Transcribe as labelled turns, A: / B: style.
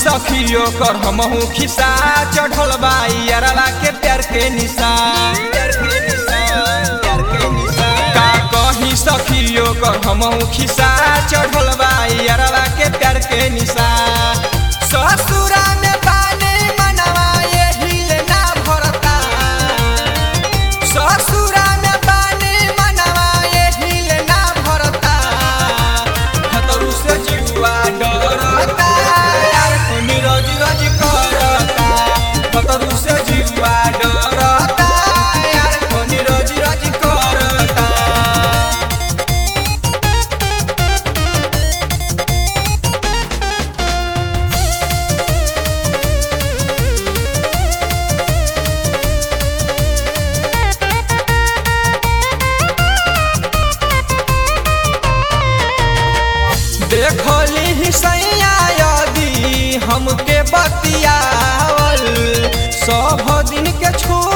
A: सखियो कर हमहू खिसा चढ़ल बाई अरवा के प्यार के निशान प्यार के निशान, प्यार के निशान। का कहीं सखियो कर हमहू खिसा चढ़ल बाई अरवा के प्यार के निशान ससुरा में बाने मनवा एही ले ना भरता ससुरा में बाने मनवा एही ले ना भरता खतरू से जीवा डरता यार कोनी रोज रोज करता खतरू से जीवा डरता यार कोनी रोज रोज करता देखली ही सैया यदि हमके बतियावल सब दिन के छोड़